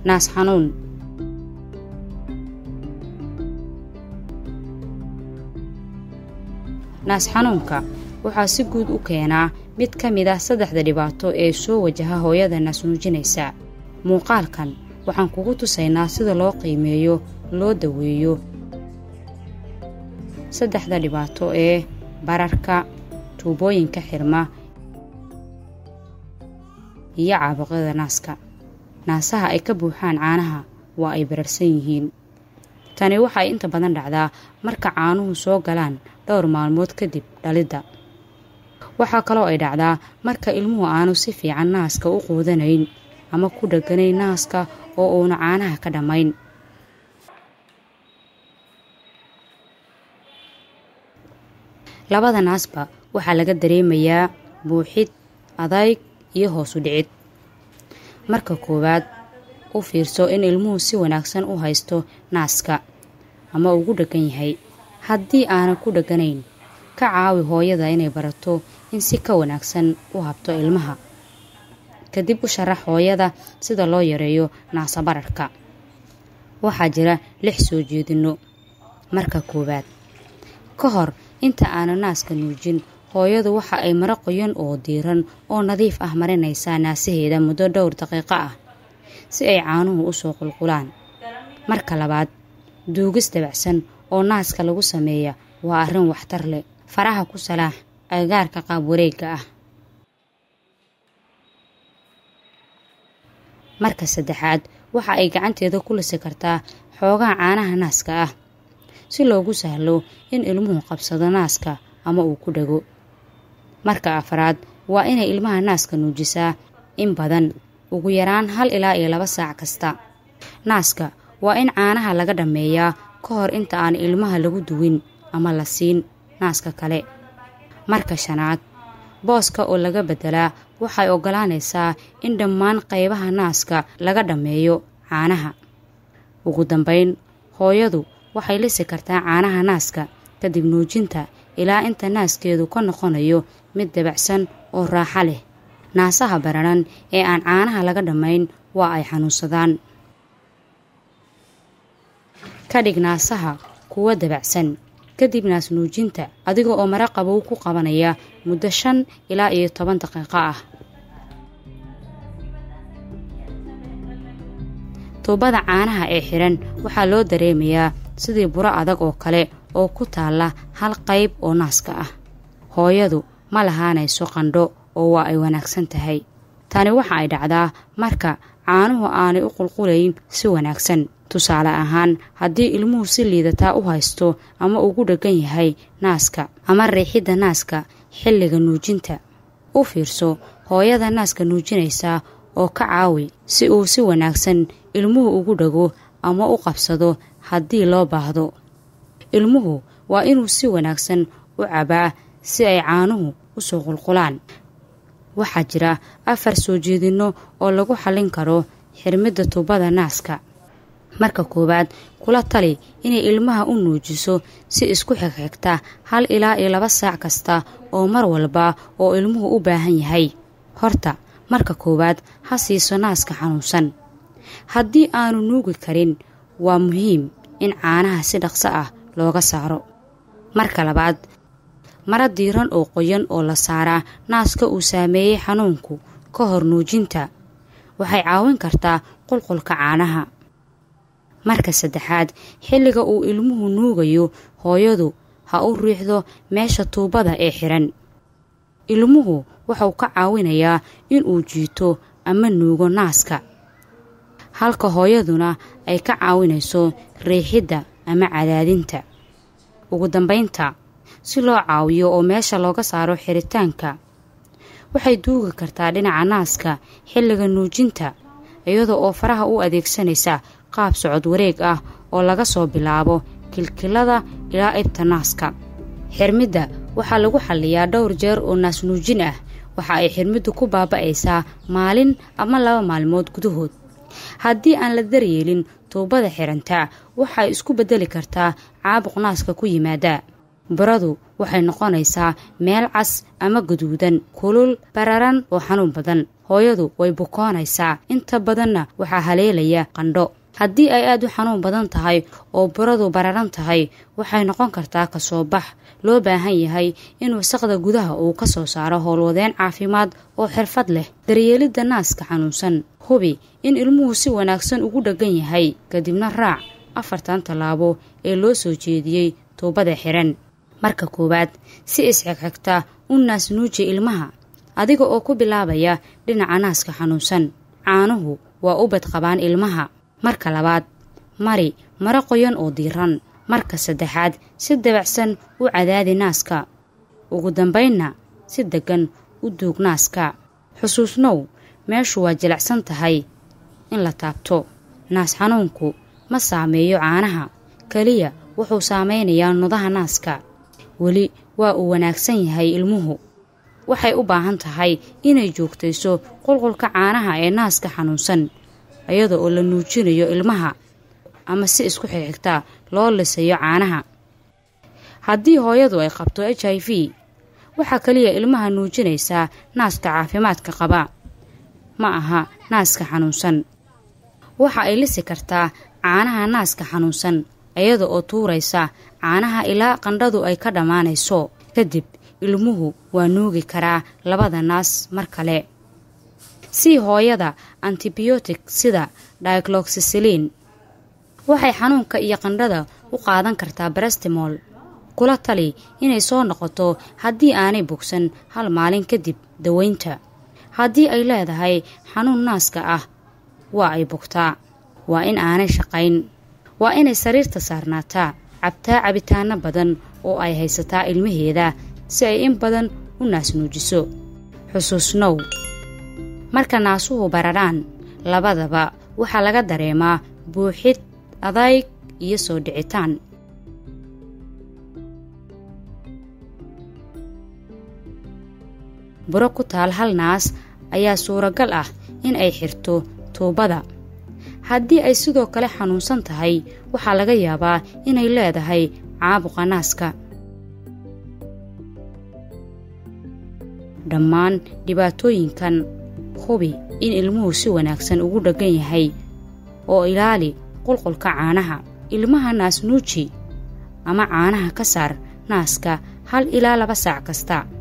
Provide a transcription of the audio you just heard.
naas xanuun naas xanuunka waxaa si guud u keenaa mid ka mid ah saddexda dhibaato ee soo wajaha hooyada naas nuujinaysa muuqaalkan waxaan kugu tusaynaa sida loo qiimeeyo loo daweeyo saddexda dhibaato ee bararka tuubooyinka xirma iyo caabuqyada naaska naasaha ay ka buuxaan caanaha waa ay bararsan yihiin tani waxay inta badan dhacdaa marka caanuhu soo galaan dhowr maalmood kadib dhalidda waxaa kaloo ay dhacdaa marka ilmuhu aanu si fiican naaska u quudanayn ama ku dheganayn naaska oo uuna caanaha ka dhammayn labada naasba waxaa laga dareemayaa buuxid adayg iyo hoosu dhicid marka koowaad u fiirso in ilmuhu si wanaagsan u haysto naaska ama ugu dheggan yahay haddii aanan ku dheganayn ka caawi hooyada inay barato in si ka wanaagsan u habto ilmaha kadib u sharax hooyada sida loo yareeyo naasa bararka waxaa jira lix soo jeedinno marka koowaad ka hor inta aanan naaska nuujin hooyadu waxa ay maro qoyan oo diiran oo nadiif ah marinaysaa naasaheeda muddo dhowr daqiiqo ah si ay caanuhu u soo qulqulaan marka labaad duugis dabacsan oo naaska lagu sameeya waa arrin waxtar leh faraha ku salaax agagaarka qaab wareegga ah marka saddexaad waxa ay gacanteeda ku lisi kartaa xoogaha caanaha naaska ah si loogu sahlo in ilmuhu qabsado naaska ama uu ku dhego marka afraad waa inay ilmaha naaska nuujisaa in badan ugu yaraan hal ilaa iyo laba saac kasta naaska waa in caanaha laga dhammeeyaa ka hor inta aan ilmaha lagu duwin ama la siin naaska kale marka shanaad booska oo laga beddelaa waxay oggolaanaysaa in dhammaan qaybaha naaska laga dhammeeyo caanaha ugu dambayn hooyadu waxay lisi kartaa caanaha naaska kadib nuujinta ilaa inta naaskeedu ka noqonayo mid dabacsan oo raaxa leh naasaha bararan ee aan caanaha laga dhammayn waa ay xanuunsadaan ka dhig naasaha kuwa dabacsan kadib naas nuujinta adiga oo mara qabow ku qabanaya muddo shan ilaa iyo toban daqiiqo ah tuubada caanaha ee xiran waxaa loo dareemayaa sidii buro adag oo kale oo ku taalla hal qayb oo naaska ah hooyadu ma lahaanayso qandho oo waa ay wanaagsan tahay tani waxa ay dhacdaa marka caanuhu aanay u qulqulayn si wanaagsan tusaale ahaan haddii ilmuhu si liidataa u haysto ama ugu dheggan yahay naaska ama riixidda naaska xilliga nuujinta u fiirso hooyada naaska nuujinaysaa oo ka caawi si uu si wanaagsan ilmuhu ugu dhego ama u qabsado haddii loo baahdo ilmuhu waa inuu si wanaagsan u cabaa si ay caanuhu u soo qulqulaan waxaa jira afar soo jeedinno oo lagu xallin karo xirmidda tuubada naaska marka koowaad kula tali inay ilmaha u nuujiso si isku xigxigta hal ilaa iyo laba saac kasta oo mar walba oo ilmuhu u baahan yahay horta marka koowaad ha siiso naaska xanuunsan haddii aanu nuugi karin waa muhiim in caanaha si dhaqso ah looga saaro marka labaad mara diiran oo qoyan oo la saaraa naaska uu saameeyey xanuunku ka hor nuujinta waxay caawin kartaa qulqulka caanaha marka saddexaad xilliga uu ilmuhu nuugayo hooyadu ha u riixdo meesha tuubada ee xiran ilmuhu wuxuu ka caawinayaa inuu jiito ama nuugo naaska halka hooyaduna ay ka caawinayso riixidda ama cadaadinta ugu dambaynta si loo caawiyo oo meesha looga saaro xiritaanka waxay duugi kartaa dhinaca naaska xilliga nuujinta iyada oo faraha u adeegsanaysa qaab socod wareeg ah oo laga soo bilaabo kilkilada ilaa ibta naaska xirmidda waxaa lagu xalliyaa dhowr jeer oo naas nuujin ah waxa ay xirmiddu ku baaba'aysaa maalin ama laba maalmood gudahood haddii aan la daryeelin tuubada xirantaa waxay isku beddeli kartaa caabuq naaska ku yimaada baradu waxay noqonaysaa meel cas ama gaduudan kulul bararan oo xanuun badan hooyadu way bukoonaysaa inta badanna waxaa haleelaya qandho haddii ay aada u xanuun badan tahay oo buradu bararan tahay waxay noqon kartaa kasoo bax loo baahan yahay in wasaqda gudaha uu ka soo saaro howlwadeen caafimaad oo xirfad leh daryeelidda naaska xanuunsan hubi in ilmuhu si wanaagsan ugu dheggan yahay kadibna raac afartan tallaabo ee loo soo jeediyey tuubada xiran marka koowaad si isxigxigta u naas nuuji ilmaha adiga oo ku bilaabaya dhinaca naaska xanuunsan caanuhu waa u badqabaan ilmaha marka labaad mari maro qoyan oo diiran marka saddexaad si dabacsan u cadaadi naaska ugu dambaynna si deggan u duug naaska xusuusnow meeshu waa jilicsan tahay in la taabto naas xanuunku ma saameeyo caanaha keliya wuxuu saameynayaa nudaha naaska weli waa uu wanaagsan yahay ilmuhu waxay u baahan tahay inay joogtayso qulqulka caanaha ee naaska xanuunsan iyada oo la nuujinayo ilmaha ama si isku xigxigta loo lisayo caanaha haddii hooyadu ay qabto h i v waxaa keliya ilmaha nuujinaysaa naaska caafimaadka qaba ma aha naaska xanuunsan waxa ay lisi kartaa caanaha naaska xanuunsan iyada oo tuuraysa caanaha ilaa qandhadu ay ka dhammaanayso kadib ilmuhu waa nuugi karaa labada naas mar kale sii hooyada antibiyootik sida diagloxisiliin waxay xanuunka iyo qandhada u qaadan kartaa barestimool kula tali inay soo noqoto haddii aanay bogsan hal maalin kadib daweynta haddii ay leedahay xanuun naaska ah waa ay bogtaa waa in aanay shaqayn waa inay sariirta saarnaataa cabtaa cabitaano badan oo ay haysataa ilmaheeda si ay in badan u naasnuujiso xusuusnow marka naasuhu bararaan labadaba waxaa laga dareemaa buuxid adayg iyo soo dhicitaan buro ku taal hal naas ayaa suuragal ah in ay xirto tuubada haddii ay sidoo kale xanuunsan tahay waxaa laga yaabaa inay leedahay caabuqa naaska dhammaan dhibaatooyinkan hubi in ilmuhu si wanaagsan ugu dheggan yahay oo ilaali qulqulka caanaha ilmaha naas nuuji ama caanaha ka saar naaska hal ilaa laba saac kasta